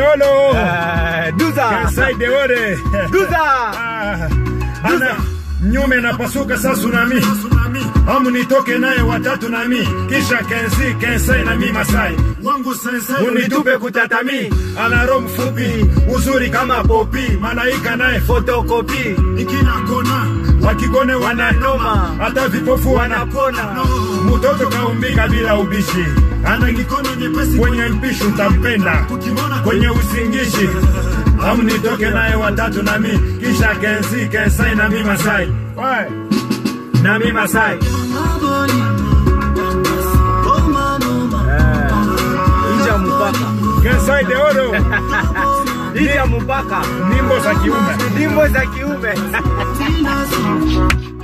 Deolo. Eh, Duza. Kensai Deore. Duza. Ah, Ana nyume napasuka sasa tsunami. Amu nitoke naye watatu nami. Kisha Kenzi, Kensai na mi Masai. wangu sensei Unitupe kutatami. Ana roho mfupi, uzuri kama popi. Malaika naye fotokopi. ikila kona Wakigone wananoma, hata vipofu wanapona. Mtoto kaumbika bila ubishi. Ana mikono nyepesi kwenye mpishi utampenda ukimwona kwenye usingishi amu nitoke naye watatu nami kisha kenzi kensai na mi masai Wai. na mi masai Nje ya mpaka. kensai deoro Nje ya mpaka. nimbo za kiume Ndimbo za kiume.